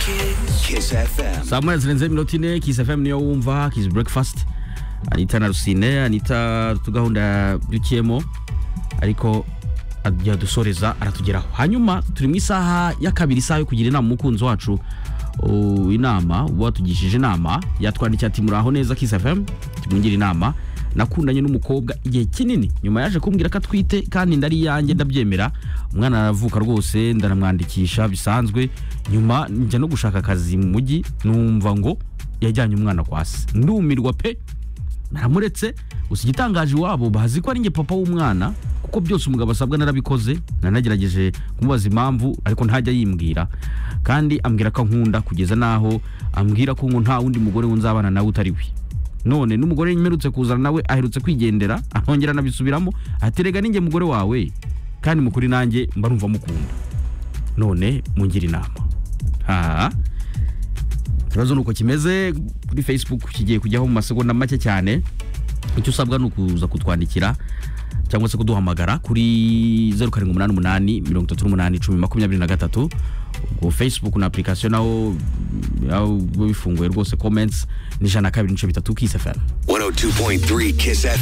Kiss FM. saa moya zirenze iminota ine kiss fm niyo wumva kiss breakfast anita na rusine anita tugahunda dukiyemo ariko yadusoreza aratugeraho hanyuma turi mu isaha ya kabiri isaha yo kugira inama umukunzi wacu uh, inama watugishije inama yatwandikiye ati muraho neza kiss fm tumugire inama nakundanye n'umukobwa igihe kinini nyuma yaje kumbwira ko atwite kandi ndari iyanjye ndabyemera umwana aravuka rwose ndaramwandikisha bisanzwe nyuma njya no gushaka akazi mu mujyi numva ngo yajyanye umwana kwa se ndumirwa pe naramuretse gusa igitangaje iwabo bazi ko ari njye papa w'umwana kuko byose umugabo asabwa narabikoze nanagerageje kumubaza impamvu ariko ntajya yimbwira kandi ambwira ko ankunda kugeza n'aho ambwira ko ngo nta wundi mugore wunzabana nawe utari we none n'umugore mperutse kuzana nawe aherutse kwigendera arongera anabisubiramo ati rega ninjye mugore wawe kandi mukuri nanjye mba numva mukunda none mungira inama aha ikibazo ni uko kimeze kuri facebook kigiye kujyaho mu masegonda make cyane icyo usabwa ni ukuza kutwandikira cyangwa se kuduhamagara kuri 0788 38123 ubwo facebook na application naho bifunguye rwose comments ni 102.3 kiss fm 102.3 Kiss FM.